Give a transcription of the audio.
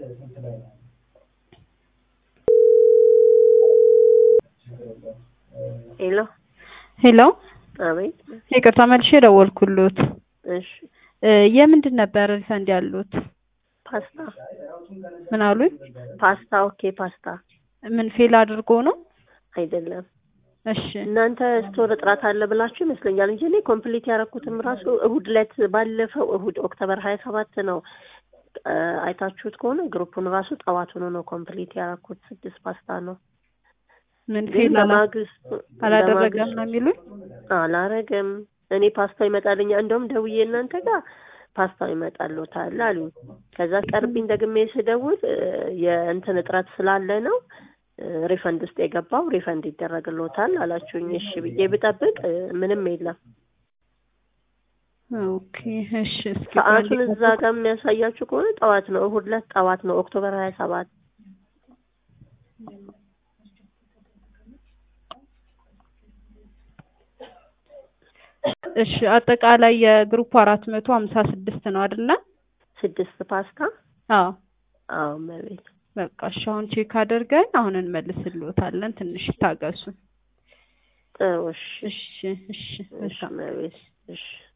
ሄሎ ሄሎ አቤት። ይቅርታ መልሼ ደወልኩሎት። እሺ እ የምንድን ነበር ሪፈንድ ያሉት? ፓስታ ምን አሉኝ? ፓስታ ኦኬ ፓስታ ምን ፌል አድርጎ ነው? አይደለም እሺ እናንተ ስቶር እጥራት አለ ብላችሁ ይመስለኛል እንጂ እኔ ኮምፕሊት ያደረኩትም ራሱ እሁድ ዕለት ባለፈው እሁድ ኦክቶበር ሀያ ሰባት ነው እ አይታችሁት ከሆነ ግሩፑን ራሱ ጠዋት ሆኖ ነው ኮምፕሊት ያደረኩት ስድስት ፓስታ ነው ምን ግን ፌል አላ- በማግስቱ አላደረገም ነው የሚሉኝ? አላረገም እኔ ፓስታው ይመጣልኛ እንደውም ደውዬ እናንተ ጋር ፓስታው ይመጣልዎታል አሉኝ ከዛ ቀርቢኝ ደግሜ ስደውል እ የእንትን እጥረት ስላለ ነው እ ሪፈንድ ውስጥ የገባው ሪፈንድ ይደረግልዎታል አላችሁኝ እሺ ብዬ ብጠብቅ እ ምንም የለም ኦኬ እሺ እስኪ ሰዓቱን ቆይ እዛ ጋር የሚያሳያችሁ ከሆነ ጠዋት ነው እሁድ ዕለት ጠዋት ነው ኦክቶበር ሀያ ሰባት እሺ አጠቃላይ የግሩፕ አራት መቶ ሀምሳ ስድስት ነው አይደለ? ስድስት ፓስታ አዎ አዎ መቤት በቃ እሺ አሁን ቼክ አድርገን አሁን እንመልስልዎታለን። ትንሽ ይታገሱ። ጥሩ እሺ እሺ እሺ እሺ መልካም መቤት እሺ